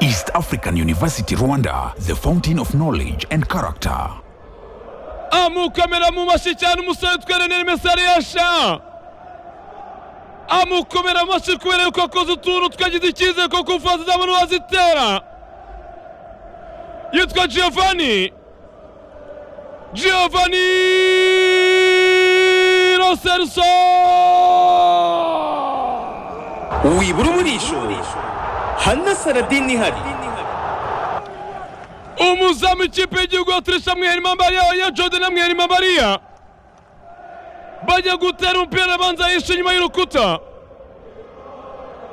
East African University Rwanda, the fountain of knowledge and character. amukomera mu mashyi cyane umusore twerenera imesariyasha amukomera amashyi kubera yuko akoze utuntu twagize icyizere ko kufazi zabona wazitera yitwa giovanni giovanni roserso wibura umurisho hano saradini ihari umuzamu ikipe y'igihugu ya turisha mwiharimbambariya ya jodena mwiharimbambariya bajya gutera umupira abanza yishe inyuma y'urukuta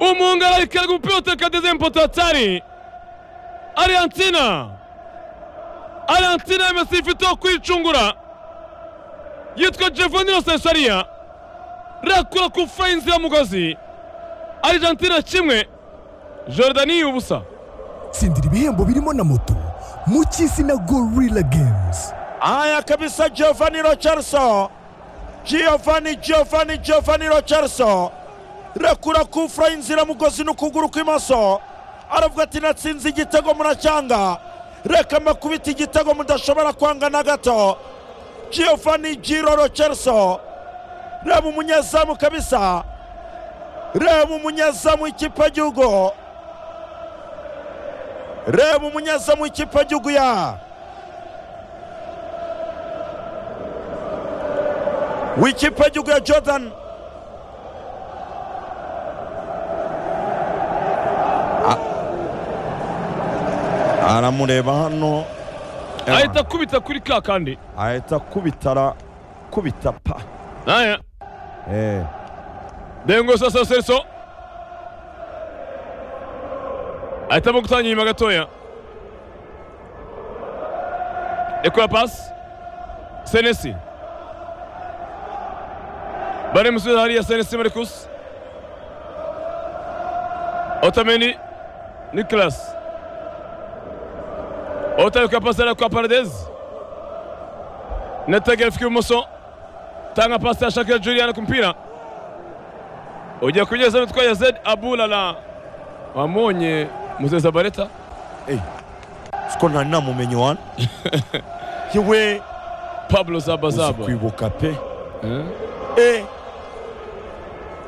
umwungara arikaraga umupira uteka dezempotatari ariyantsina ariyantsina yemesi ifite wo kwicungura yitwa jevoni rosesariya rakura ku furayi inziramugozi arijantina kimwe jordani ubusa tsindira ibihembo birimo na moto mu cy'izina gorilla games Haya kabisa, Giovanni Rocherso, Giovanni Giovanni Giovanni Rocherso, rekura kufura inziramugozi n'ukuguru kw'imoso, aravuga ati natsinze igitego muracyanga, reka mbakubita igitego mudashobora kwanga na gato. Giovanni Giro Rocherso, reba umunyezamu kabisa, reba umunyezamu w'ikipe y'igihugu, reba umunyezamu w'ikipe y'igihugu ya w'ikipe y'igihugu ya jordan A- aramureba hano ahita akubita kuri ka kandi ahita akubita arakubita pa naye Eh. dengo sasa seriso ahitamo gutanga inyuma gatoya ekora pasi senesi bari musubiza hariya senesi marikusi otameni nikolasi otari kwa pasi ariya kwa paradezi netege afika ibumoso tanga pasi ya shakira juliana ku mupira ujya kugeza mitwaye zed abulala wamonye muzeza bareta siko ntari namumenye wani yewe pablo uzi zabazaba kwibuka pe Eh? Eh.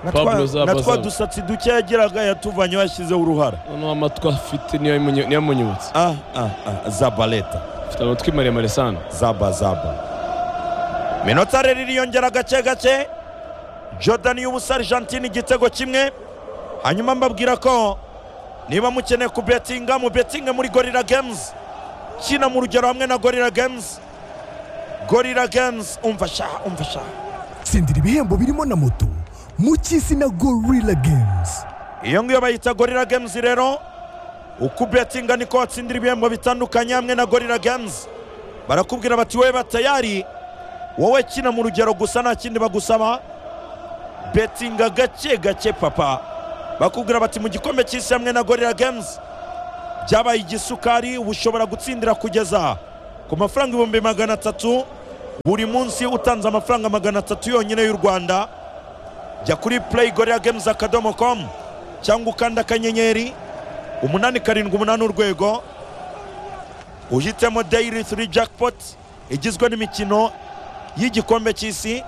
Pablo Natwa- Zaba natwa Zaba. dusatsi duke yagiraga yatuvanye yashyizeho uruhara noneho amatwi afite niyo yamunye- niyo yamunyibutsa Ah, ah, ah, zabaleta afite amatwi maremare sana zaba zaba minota rero iriyongera gake gake jordan y'ubusa argentine igitego kimwe hanyuma mbabwira ko niba mukeneye kubetinga mubetinge muri gorilla games kina mu rugero hamwe na gorilla games gorilla games umva sha umva sha tsindira ibihembo birimo na moto mu cy'izina gorilla games iyo ngiyo bayita gorilla games rero uko ubetinga niko watsindira ibihembo bitandukanye hamwe na gorilla games barakubwira bati wowe batayari wowe kina mu rugero gusa nta kindi bagusaba betinga gake gake papa bakubwira bati mu gikombe cy'isi hamwe na gorilla games byabaye igisukari ushobora gutsindira kugeza ku mafaranga ibihumbi magana atatu buri munsi utanze amafaranga magana atatu yonyine y'u rwanda jya kuri play gorilla games akadomo com cyangwa ukanda akanyenyeri umunani karindwi umunani urwego uhitemo daily three jackpot igizwe n'imikino y'igikombe cy'isi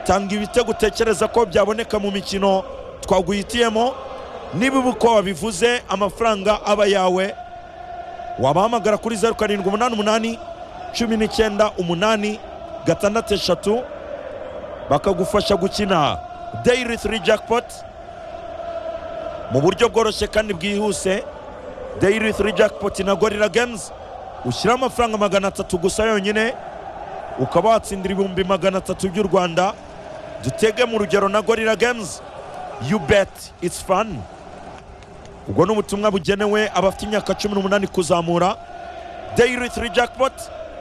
tanga ibitego utekereza ko byaboneka mu mikino twaguhitiyemo niba uba uko wabivuze amafaranga aba yawe wabahamagara kuri zeru karindwi umunani umunani cumi n'icyenda umunani gatandatu eshatu bakagufasha gukina daily three jackpot mu buryo bworoshye kandi bwihuse daily three jackpot na gorilla games ushyiraho amafaranga magana atatu gusa yonyine ukaba watsindira ibihumbi magana atatu by'u rwanda dutege mu rugero na gorilla games you bet it's fun ubwo ni ubutumwa bugenewe abafite imyaka cumi n'umunani kuzamura daily three jackpot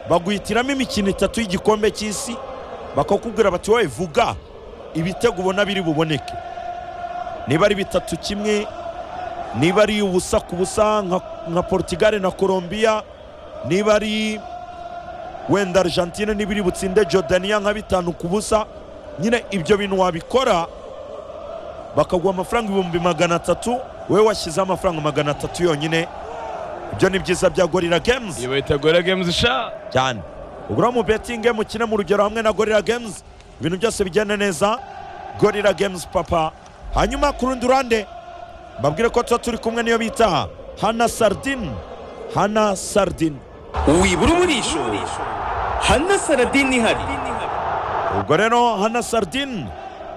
baguhitiramo imikino itatu y'igikombe cy'isi bakakubwira bati wowe vuga ibitego ubona biri buboneke niba ari bitatu kimwe niba ari ubusa ku busa nka, nka portugal na colombia niba ari wenda argentine niba iri butsinde jordania nka bitanu ku busa nyine ibyo bintu wabikora bakaguha amafaranga ibihumbi magana atatu wowe washyizeho amafaranga magana atatu yonyine ibyo ni byiza bya gorira games iyo bayita gora gemuzi sha cyane ugura mu betinge mukine mu rugero hamwe na gorira games ibintu byose bigenda neza gorira games papa hanyuma ku rundi ruhande mbabwire ko tuba turi kumwe niyo bita hana sardin hana sardin wibura umurisho hana saradini ihari ubwo rero hana sardin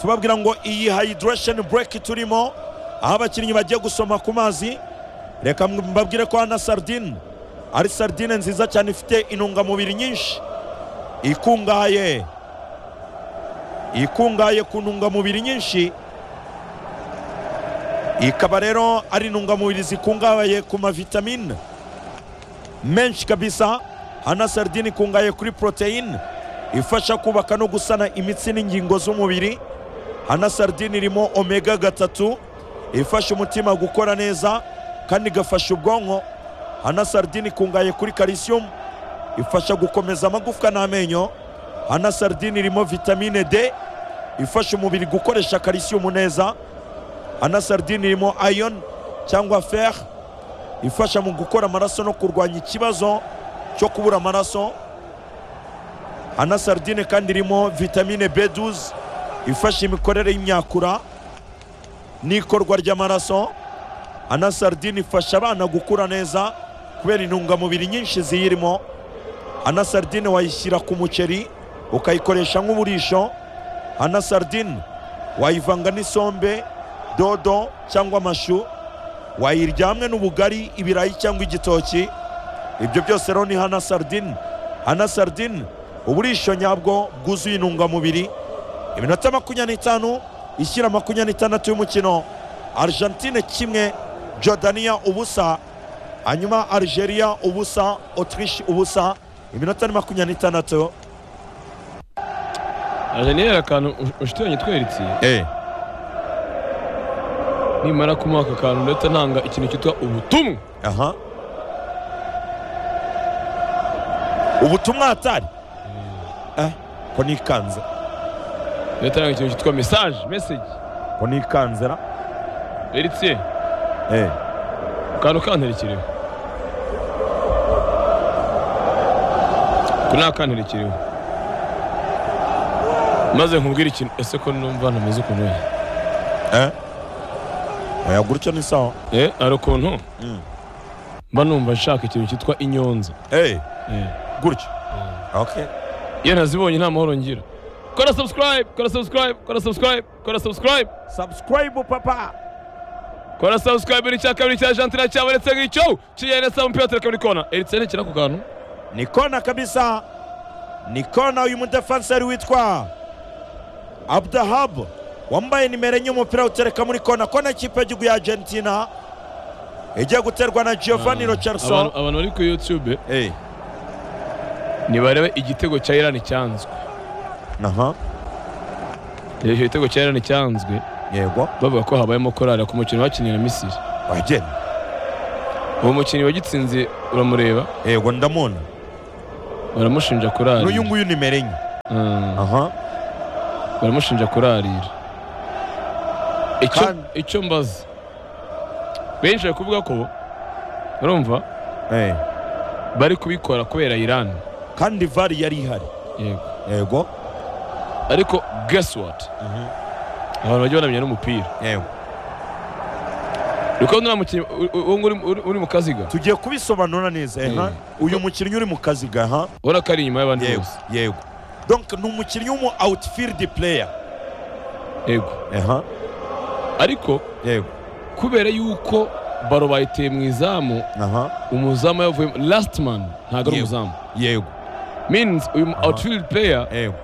tubabwira ngo iyi hayidiresheni bureki turimo aho abakinnyi bagiye gusoma ku mazi reka mbabwire ko hana sardin ari sardine nziza cyane ifite intungamubiri nyinshi ikungahaye ikungahaye ku ntungamubiri nyinshi ikaba rero ari intungamubiri zikungahaye ku mavitamine menshi kabisa hana sardine ikungahaye kuri poroteyine ifasha kubaka no gusana imitsi n'ingingo z'umubiri hana sardine irimo omega gatatu ifasha umutima gukora neza kandi igafasha ubwonko hana sardine ikungahaye kuri calcium ifasha gukomeza amagufwa n'amenyo hana sardine irimo vitamine d ifasha umubiri gukoresha calcium neza hana sardine irimo iron cyangwa fer ifasha mu gukora amaraso no kurwanya ikibazo cyo kubura amaraso hana sardine kandi irimo vitamine b12 ifasha imikorere y'imyakura n'ikorwa ry'amaraso hana sardine ifasha abana gukura neza kubera intungamubiri nyinshi ziyirimo hana sardine wayishyira ku muceri ukayikoresha nk'uburisho hana sardine wayivanga n'isombe dodo cyangwa amashu wayirya hamwe n'ubugari ibirayi cyangwa igitoki ibyo byose rero ni hana sardine hana sardine uburisho nyabwo bwuzuye intungamubiri iminota makumyabiri n'itanu ishyira makumyabiri n'itandatu y'umukino argentine kimwe jordania ubusa hanyuma algeria ubusa autriche ubusa iminota ni makumyabiri n'itandatu aje niyera akantu ushitiranye tweritse nimara kumuha aka kantu ndetse ntanga ikintu cyitwa ubutumwa aha ubutumwa hatari eh ko nikanze ndetse ntanga ikintu cyitwa mesaje meseji ko nikanze ra eritiye eh akantu kanterekereho ako ni akanterekereho maze nkubwire ikintu ese ko numva ntameze ukuntu we eh oya gutyo ni sawa eh hari ukuntu Mm. mba numva nshaka ikintu cyitwa inyonza eh Eh. gutyo okay iyo ntazibonye nta mahoro ngira kora subscribe kora subscribe kora subscribe kora subscribe subscribe papa kora subscribe ni icya kabiri cya argentina cyabonetse nk'icyo kiyene sa umupira tureka muri kona eritiye ntikira ku kantu ni kona kabisa ni kona uyu mudefanseri witwa abdahab wambaye nimero enye umupira utereka muri kona kona ikipe y'igihugu ya argentina igiye guterwa na giovanni Abantu- rocherson abantu bari ku youtube Eh, nibarebe igitego cya irani cyanzwe aha icyo gitego cya irani cyanzwe yego bavuga ko habayemo korari ku mukino bakinnye na misiri wageni uwo mukinnyi wagitsinze uramureba yego ndamubona baramushinja kurarira n'uyu nguyu nimero enye Mm, aha baramushinja kurarira icyo Kandi- icyo mbaza benshi bari kuvuga ko urumva Eh, bari kubikora kubera irani kandi vari yari ihari yego yego ariko guess what abantu bajya banamenya n'umupira yego uri kubona uriya mukinnyi u- u- uwo nguri uri- uri mu kaziga tugiye kubisobanura neza eh, ha? uyu mukinnyi uri mu kaziga aha ubona ko ari inyuma y'abandi yego bose yego donc ni umukinnyi w'umu outfield player yego aha ariko yego kubera yuko baro bayiteye mu izamu aha umuzamu yavuyemo last man ntabwo ari Yego. umuzamu yego means uyu outfield player yego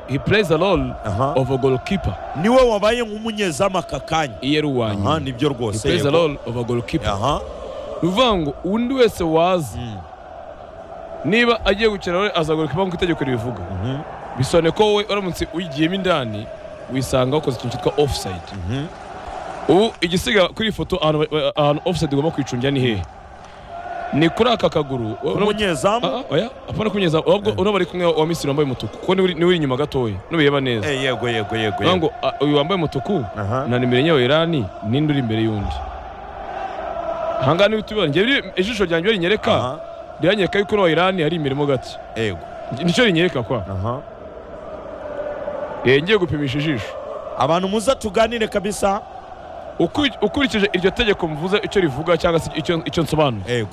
he plays a role Aha. of a goalkeeper niwe wabaye nk'umunyezamu aka kanya iyo ari aha uwanyu nibyo he rwose plays a yego. role of a goalkeeper aha ni ukuvuga ngo undi wese waza Mm. niba agiye gukina rero aza goalkeeper nk'uko itegeko ribivuga Mhm. bisobanuye ko wowe uramutse uyigiyemo indani wisanga wakoze ikintu cyitwa offside Mhm. ubu igisiga kuri iyi foto ahantu ba- ba- ahantu offside ugomba kwicungira ni hehe ni kuri aka kaguru uramutse- umunyezamu Ah, ah, oya apana kunyeza ahubwo uno bari kumwe wa misiri wambaye umutuku kuko niwe uri- niwe uri inyuma gatoya nubireba neza Eh, yego yego yego Uvuga yego ngo ah, uyu wambaye umutuku aha na nimero enye wa irani ninde uri imbere y'undi ahangaha niho tubibona njyewe ijisho ryanjye iyo rinyereka aha riranyereka yuko no Irani hari imirimo gake ego nicyo rinyereka kwa aha Eh, ngiye gupimisha ijisho abantu muza tuganire kabisa Ukuri- ukurikije iryo tegeko mvuze icyo rivuga cyangwa se icyo icyo nsobanura ego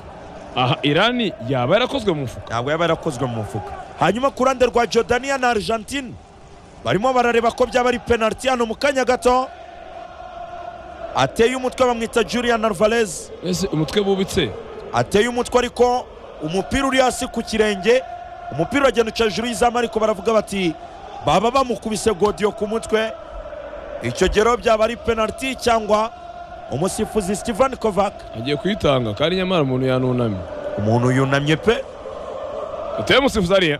aha irani yaba yarakozwe mu mufuka ntabwo yaba yarakozwe mu mufuka hanyuma ku ruhande rwa jordania na argentine barimo barareba ko byaba ari penaliti hano mu kanya gato ateye umutwe bamwita julian alvarez ese umutwe bubitse ateye umutwe ariko umupira uri hasi ku kirenge umupira uragenda uca hejuru y'izamu ariko baravuga bati baba bamukubise godiyo ku mutwe icyo gero byaba ari penaliti cyangwa umusifuzi steven kovac agiye kuyitanga kandi nyamara umuntu yanunamye umuntu yunamye pe ateye umusifuzi ariya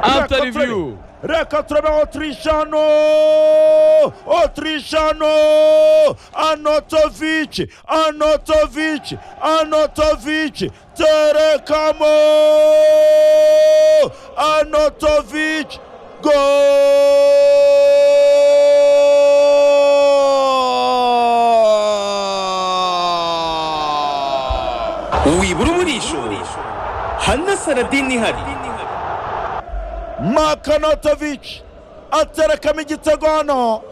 after review reka turabe otirishano otirishano anotovici anotovici anotovici terekamo anotovici go wibura umurisho hanasaradini ihari makanotovic aterekamo igitego hano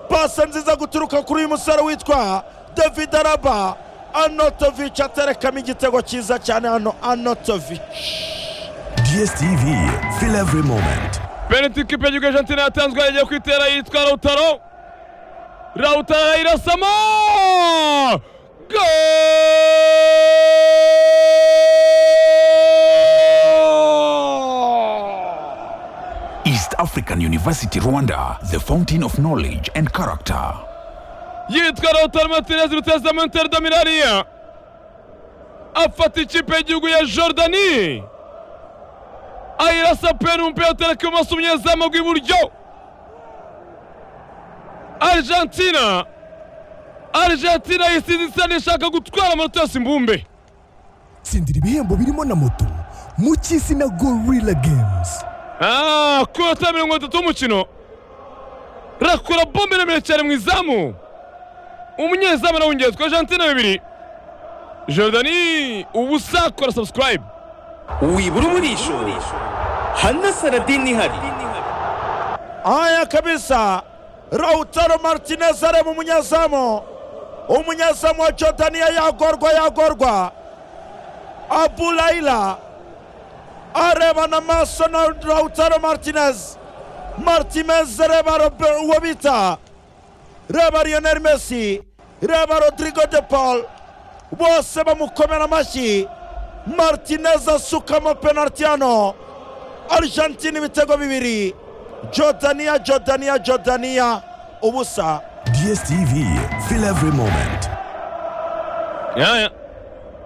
pase nziza guturuka kuri uyu musore witwa david araba anotovic aterekamo igitego cyiza cyane hano anotovic DSTV, feel every moment. penaliti kipe y'igihugu Argentina yatanzwe yagiye kwitera yitwa Lautaro Lautaro arayirasamo Goal! East African University Rwanda, the fountain of knowledge and character. yitwa Lautaro Martinez rutezamo Inter de Milani afata ikipe y'igihugu ya Jordani ayirasa peni umupira utereka ibumoso umunyezamu rw'iburyo Argentina Argentina yisinditse ishaka gutwara amanota yose imbumbe tsindira ibihembo birimo na moto mu cy'isi na gorilla games Ah, ku minota mirongo itatu y'umukino rakora bombe remereye cyane mu izamu umunyezamu arawungezwa argentina bibiri jordani ubusa kora subscribe wibura umurisho hanasaradini ihari haya kabisa rautaro martinez areba umunyezamu umunyezamu wa jordania yagorwa yagorwa abulaila arebana amaso na rautaro martinez martinez reba Robert- uwo bita reba lionel messi reba rodrigo de paul bose bamukomera amashyi martinez asukamo penaliti hano argentine ibitego bibiri jordania jordania jordania ubusa DSTV, feel every moment. yaya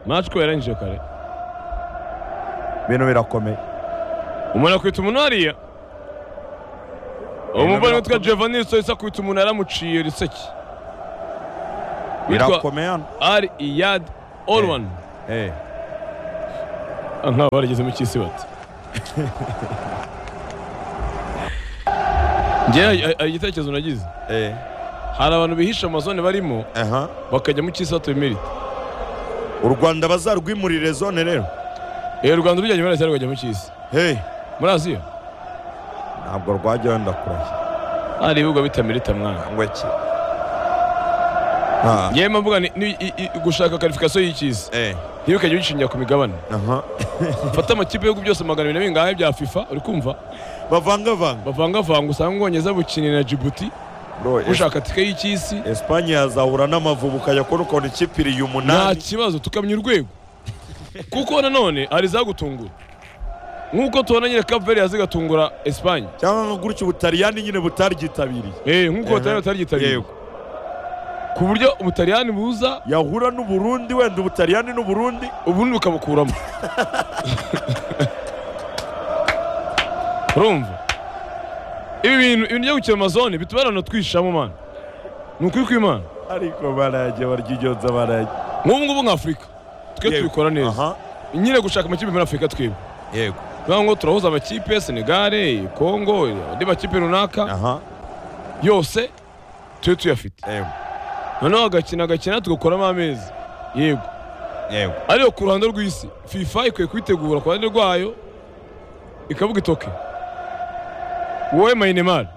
match ko yarangije kare ibintu birakomeye umuntu akwita umuntu hariya umuvandimwe witwa giovanni soyisa akwita umuntu yaramuciye riseki witwa birakomeye hano ari iyad olwan Eh. nk'aho barageze mu cy'isi bati njyewe igitekerezo nagize Eh. hari abantu bihisha amazone barimo aha bakajya mu cy'isi batuye merite u rwanda bazarwimurire zone rero eee u rwanda rujyanye muri asiya rukajya mu cy'isi hey muri asiya ntabwo rwajya wenda kurashya hari ibibuga bita merite mwana cyangwa iki Ah, ngewe mvuga ni ni- i- i- gushaka karifikasiyo y'icy'isi eh, ntibikajye bishingira ku migabane aha fata amakipe y'ibihugu byose magana abiri na bingahe bya fifa uri kumva bavangavanga bavangavanga usanga ubwongereza bukinira na jibuti Bro, Es- bushaka tike y'icy'isi espanye yazahura n'amavubu ukajya kubona ukuntu ikipe iriye nta umunani kibazo tukamya urwego kuko nanone hari izagutungura nk'uko tubona nyine kaveri yazigatungura esipanye cyangwa nka gutya ubutaliyani nyine butaryitabiriye Eh, nk'uko Aha. batarari batarigitabiriye yego ku buryo umutaliyani buza yahura n'uburundi wenda ubutaliyani n'uburundi ubundi bukabukuramo urumva ibi bintu ibintu byo gukina amazone bituma abantu twishamo mwana ni ukuri kw'imana ariko barajya baryigenza barajya nk'ubu ngubu nka afurika twe Yego. tubikora neza aha nyine gushaka amakipe muri afurika twebwe yego niyo ngo turahuza amakipe senegare kongo andi makipe runaka aha yose tube tuyafite yego noneho agakina agakina tugakuramo amezi yego yego ariko ku ruhande rw'isi fifa ikwiye kubitegura ku ruhande rwayo ikavuga itoke wowe mayinemari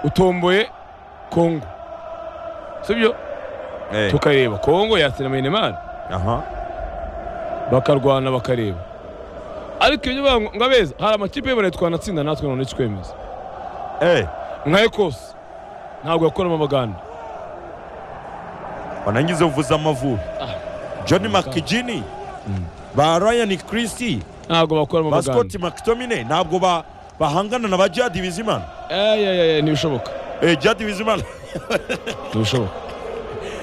utomboye kongo sibyo Eh, tukareba kongo yatsina mayinemari aha bakarwana bakareba ariko ibyo bivuga ngo ngo abeza hari amakipe y'iburayi twanatsinda natwe none twemeza eh nka ekose ntabwo yakoramo amaganda wanangize uvuza amavubi john mcgini ba ryan christie ntabwo bakoramo ba amaganda scott mctominay ntabwo ba bahangana na ba jadi bizimana ayayaya ntibishoboka eh jadi bizimana ntibishoboka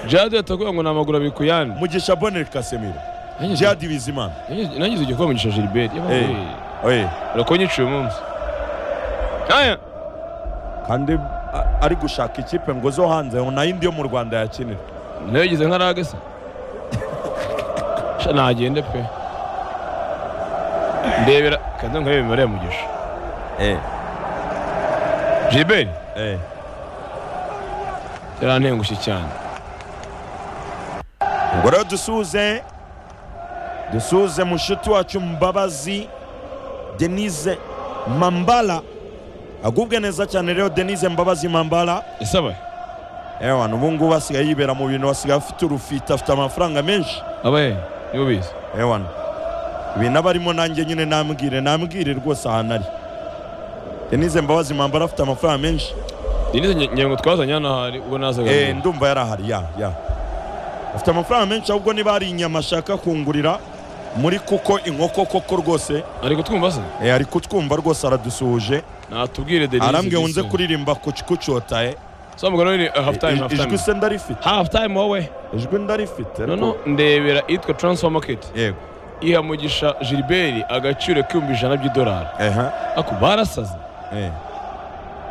jade yatakuye ngo ni amaguru abiri ku yandi mugisha bonel kasemiro Nangize- jadi bizimana nangize- nangize igikombe mugisha gilbert Eh. eh urakonyiciye umunsi aya kandi a- ari gushaka ikipe ngo zo hanze ngo nayo indi yo mu rwanda yakinira nayo yigize nka rage se sha nagende pe ndebera kandi nkarebe imibare ya mugisha eh gilbert eh yarantengushye cyane ubwo rero dusuze dusuze mushuti wacu mbabazi denise mambala agubwe neza cyane rero denise mbabazi mambala isaba ewana ubu ngubu asigaye yibera mu bintu asigaye afite urufite afite amafaranga menshi abaye nibo bize ewana ibintu aba arimo nanjye nyine nambwire nambwire rwose ahantu ari denise mbabazi mambala afite amafaranga menshi denize ngengo twazanye hano hari ubwo nazaga Eh, ndumva yari ahari ya ya afite amafaranga menshi ahubwo niba hari inyama ashaka kungurira muri kuko inkoko koko rwose ariko twumva se eh, ari kutwumva rwose aradusuhuje natubwire denize arambwiye unze kuririmba kuc- kucota eh. samugano ni half time Ij- half time ijwi se ndarifite half time wowe ijwi ndarifite ariko- noneho ndebera itwa transfer market yego iha mugisha gilbert agaciro k'ibihumbi ijana by'idolari eha ako barasaze eh.